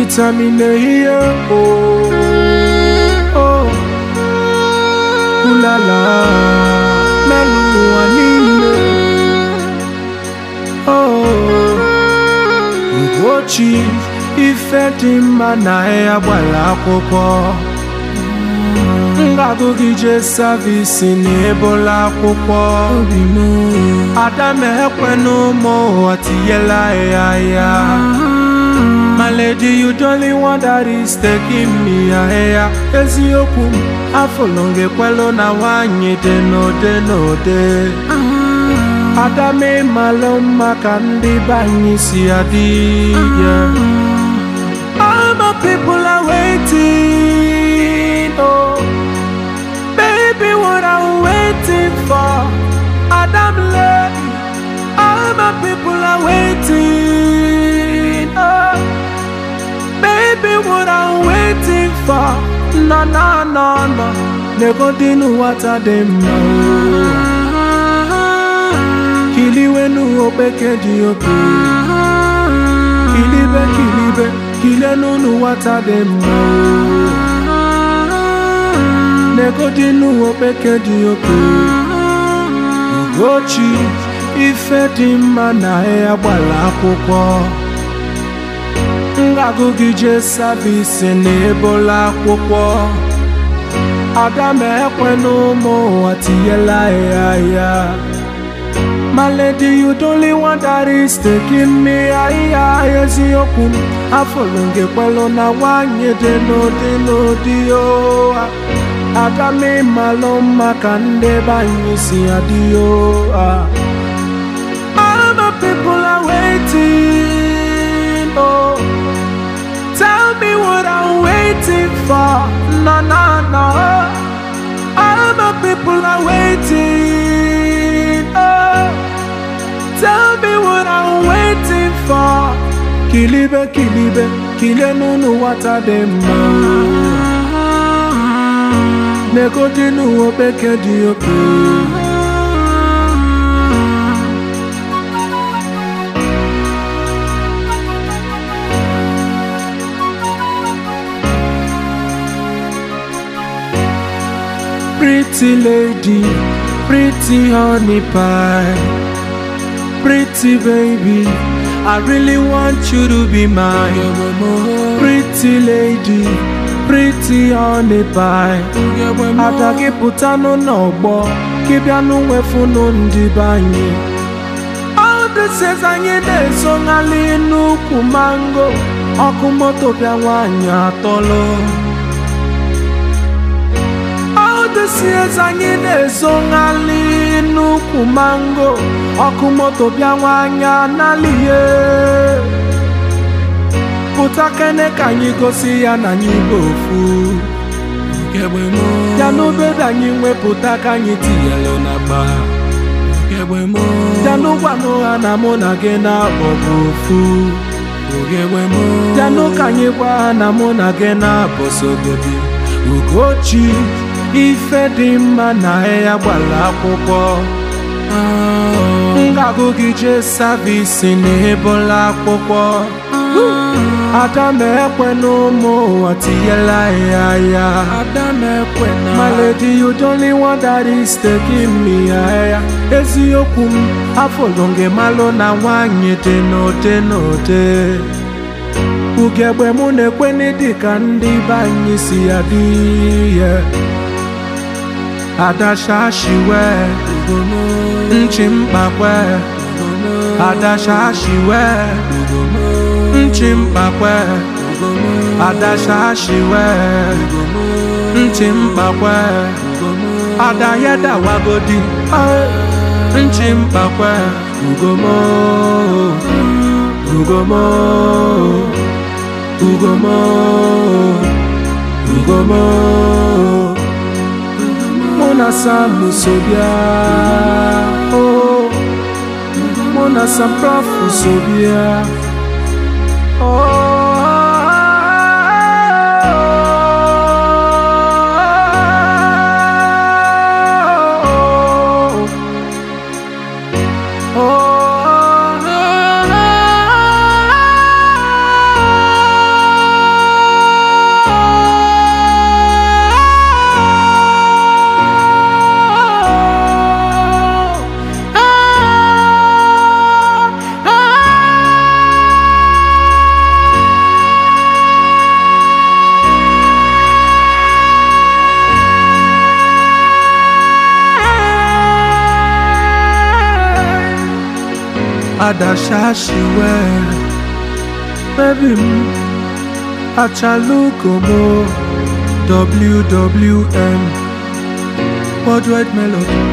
Determine here, oh, oh, ooh la la, melu anime, oh, Ugochi, ife dị mma na ya gbara akwụkwọ. Ngagụ gị jee savisi n'ebola akwụkwọ. Ada m ekwenụ ụmụ ụwa tinyela ya ya. My lady, you the only one that is taking me ahịa eziokwu m afọlọ ngekwelu na nwanyị dị n'ode n'ode ada m ịmalụ mma ka ndị be anyị si adị yeah. All my people are waiting oh baby what I'm waiting for Adam lady all my people are waiting oh Baby, what I'm waiting for No, no, no, no Never did know what I dem know Kiliwe nu opeke di oke Kilibe, kilibe Kile nu nu what I dem know Nego di nu opeke di oke Ugochi Ife dị mma na ya gbara akwụkwọ ngagụ gị jee savisi n'ebola akwụkwọ ada m ekwe n'ụmụ ụwa tinyela ya ya My lady, you the only one that is taking me higher eziokwu m afọlụ gị kwelụ na nwanyị dị n'ụdị n'ụdị o ada m ịmalụ mma ka ndị be anyị si adị o All my people are waiting oh Tell me what I'm waiting for. No, no, no. All my people are waiting. Oh, tell me what I'm waiting for. Kilibe, kilibe, kile nunu wata dema. Neko dinu opeke di oke. Pretty lady, pretty honey pie, pretty baby. I really want you to be mine. Pretty lady, pretty honey pie. Ada gị pụtanụ n'ọgbọ, gị bịanụ nwefunu ndị be anyị. All this is anyị na-esonali n'ukwu mango, ọkụ moto bịa nwaanyị atọlụ. Odesiez anyị na-ezonali n'ukwu mango ọkụ moto bịa nwanyị analihe pụta kene ka anyị gosi ya na anyị bụ ofu ya n'obebe anyị nwepụta ka anyị tinyelu na gba ya n'ụgwanụ ha na mụ na gị na-abọ bụ ofu ya n'ụka anyị gwa ha na mụ na gị na-abọ sogodi Ugochi ife dị mma na ya gbara akwụkwọ ngagụ gị jee savisi n'ebola akwụkwọ ada m ekwe n'ụmụ ụwa tinyela ya ya My lady, you the only one that is taking me higher eziokwu m afọlụ gị malụ na nwanyị dị n'ode n'ode ugegbe mụ na-ekweni dịka ndị be anyị si adị ya adashashiwe nchi mkpakwe adashashiwe nchi mkpakwe adashashiwe nchi mkpakwe adayedawagodi nchi mkpakwe ugomo ugomo ugomo ugomo Mona Sam Sobia Oh Mona Sam Prof Sobia Oh adashashiwe baby m achalukomo wwm worldwide melody